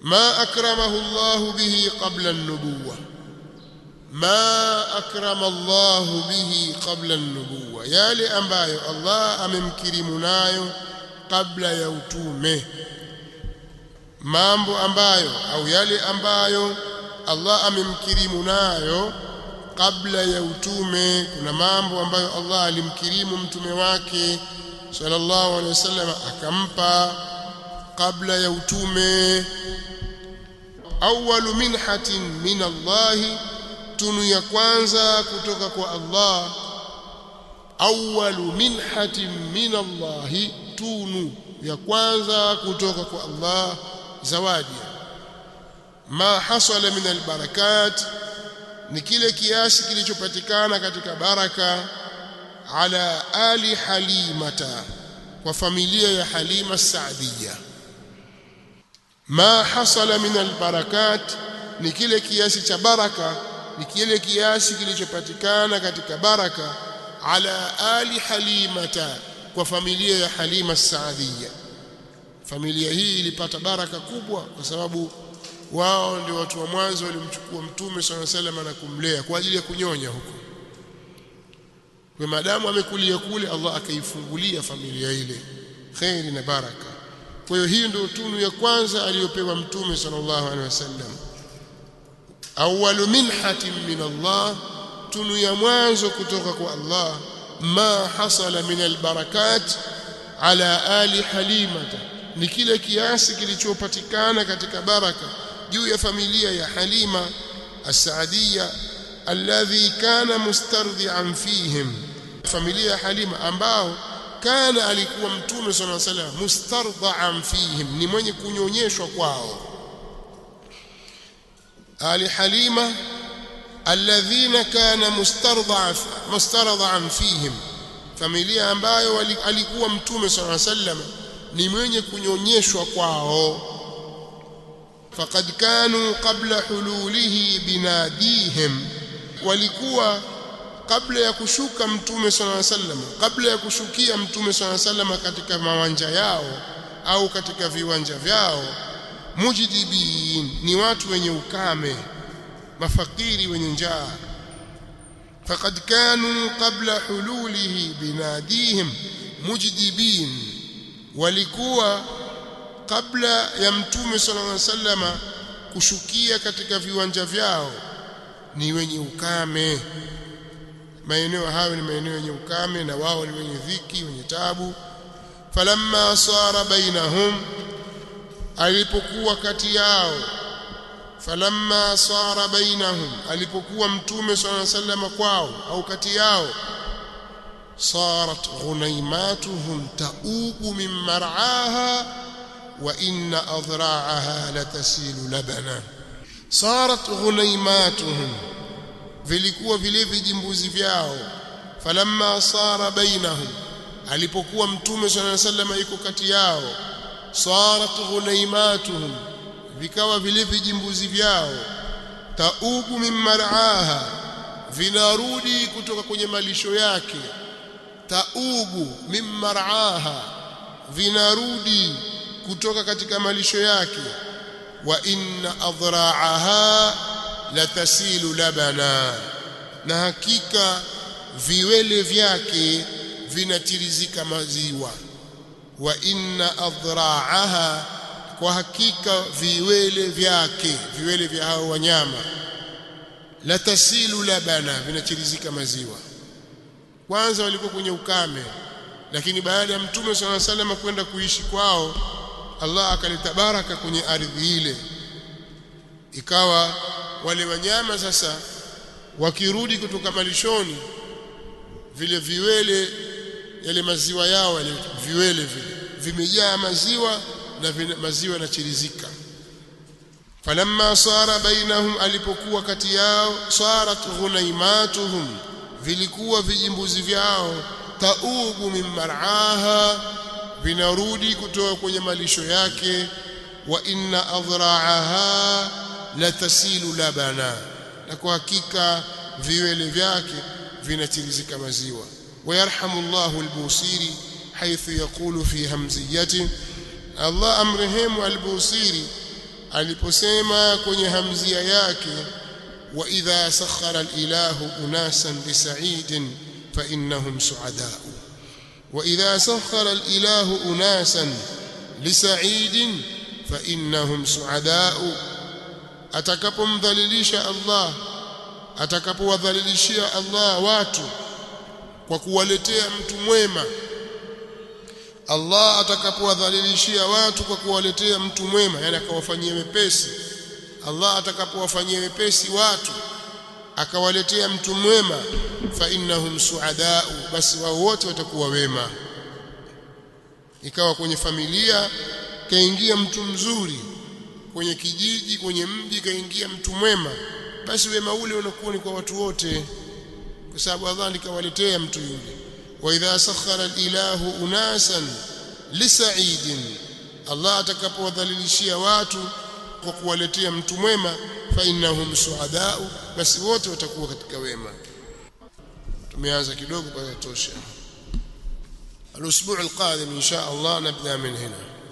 ma akramahu Allah bihi qabla an-nubuwah ma akrama Allah bihi qabla an-nubuwah yale ambayo Allah amemkirimu nayo kabla ya utume mambo ambayo au yale ambayo Allah amemkirimu nayo kabla ya utume kuna mambo ambayo Allah alimkirimu mtume wake sallallahu alaihi wasallam akampa kabla ya utume awwalu minhatin min Allah tunu ya kwanza kutoka kwa Allah awwalu minhatin min Allah tunu ya kwanza kutoka kwa Allah zawadi ma hasala min albarakat ni kile kiasi kilichopatikana katika baraka ala ali halimata kwa familia ya halima saadia ma hasala min albarakat ni kile kiasi cha baraka ni kile kiasi kilichopatikana katika baraka ala ali halimata kwa familia ya halima saadia familia hii ilipata baraka kubwa kwa sababu wao ndio watu wa mwanzo walimchukua mtume swalla sallam na kumlea kwa ajili ya kunyonya huko kwa maadamu amekulia kule Allah akaifungulia familia ile khairi na baraka kwa hiyo hii ndio tunu ya kwanza aliyopewa mtume sallallahu alaihi wasallam awwalu minhatin min Allah tunu ya mwanzo kutoka kwa Allah ma hasala min albarakat ala ali halimata ni kile kiasi kilichopatikana katika baraka juu ya familia ya Halima as-Saadia alladhi kana mustardhi'an fihim familia ya Halima ambao kana alikuwa mtume sallallahu alaihi wasallam mustardha'an fihim ni mwenye kunyonyeshwa kwao ali Halima alladhina kana mustardha'a mustardha'an fihim familia ambayo alikuwa mtume sallallahu alaihi wasallam ni mwenye kunyonyeshwa kwao faqad kanu qabla hululihi binadihim walikuwa kabla ya kushuka mtume sallallahu alaihi wasallam kabla ya kushukia mtume sallallahu alaihi wasallam katika mawanja yao au katika viwanja vyao mujdibin ni watu wenye ukame mafakiri wenye njaa faqad kanu qabla hululihi binadihim mujdibin walikuwa kabla ya mtume sallallahu alaihi wasallama kushukia katika viwanja vyao ni wenye ukame maeneo hayo ni maeneo yenye ukame na wao ni wenye dhiki wenye tabu falamma sara bainahum alipokuwa kati yao falamma sara bainahum alipokuwa mtume sallallahu alaihi wasallam kwao au kati yao صارت غنيماتهم تؤوب من مرعاها وإن أضراعها لتسيل لبنا صارت غنيماتهم vilikuwa vile vijimbuzi vyao falamma sara bainahum alipokuwa mtume sallallahu alaihi wasallam yuko kati yao sarat ghunaimatuhum vikawa vile vijimbuzi vyao taubu min mar'aha vinarudi kutoka kwenye malisho yake taubu min mar'aha vinarudi kutoka katika malisho yake wa inna adra'aha latasilu labana na hakika viwele vyake vinatirizika maziwa wa inna adra'aha kwa hakika viwele vyake viwele vya hao wanyama latasilu labana vinatirizika maziwa kwanza walikuwa kwenye ukame lakini baada ya mtume swalla sallam kwenda kuishi kwao Allah akaleta baraka kwenye ardhi ile ikawa wale wanyama sasa wakirudi kutoka malishoni vile viwele yale maziwa yao yale viwele vile vimejaa maziwa na vina, maziwa yanachirizika falamma sara bainahum alipokuwa kati yao sarat ghunaimatuhum vilikuwa vijimbuzi vyao taubu min mar'aha vinarudi kutoka kwenye malisho yake wa inna adra'aha latasilu labana na kwa hakika viwele vyake vinatirizika maziwa ويرحم الله البوصيري حيث يقول في همزيته الله امرهم البوصيري aliposema kwenye hamzia yake wa idha sakhara alilahu unasan lisa'idin fa innahum su'adaa wa idha sakhara alilahu unasan lisa'idin fa innahum su'adaa atakapomdhalilisha Allah atakapowadhalilishia Allah watu kwa kuwaletea mtu mwema Allah atakapowadhalilishia watu kwa kuwaletea mtu mwema yani akawafanyia wepesi Allah atakapowafanyia wepesi watu akawaletea mtu mwema fa innahum suadau basi wao wote watakuwa wema ikawa kwenye familia kaingia mtu mzuri kwenye kijiji kwenye mji kaingia mtu mwema basi wema ule unakuwa ni kwa watu wote kwa sababu Allah nikawaletea mtu yule wa idha sakhara al-ilahu unasan lisa'idin Allah atakapowadhalilishia watu kwa kuwaletea mtu mwema fa innahum suadau basi wote watakuwa katika wema tumeanza kidogo kwa tosha الاسبوع القادم ان شاء الله نبدا من هنا